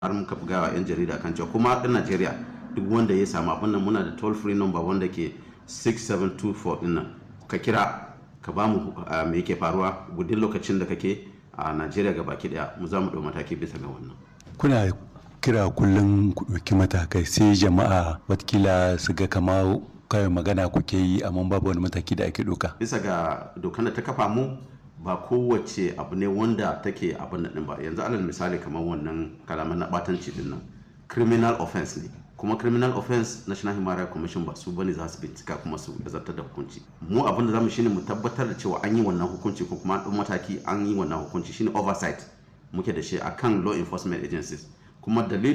har muka buga wa 'yan jarida kan cewa kuma ɗan najeriya duk wanda ya samu abin nan muna da toll free number wanda ke 6724 ɗin nan ka kira ka ba mu me yake faruwa gudun lokacin da kake a najeriya ga baki daya mu za mu ɗau mataki bisa ga wannan kuna kira kullum ku ɗauki matakai sai jama'a watakila su ga kama kawai magana kuke yi amma babu wani mataki da ake ɗauka bisa ga dokar da ta kafa mu ba kowace abu ne wanda take abin nan ba yanzu alal misali kamar wannan kalaman na batanci din nan criminal offense ne kuma criminal offense national human rights commission ba su bane za su bincika kuma su zartar da hukunci mu abin da zamu shine mu tabbatar da cewa an yi wannan hukunci ko kuma an mataki an yi wannan hukunci shine oversight muke da shi akan law enforcement agencies kuma dalilin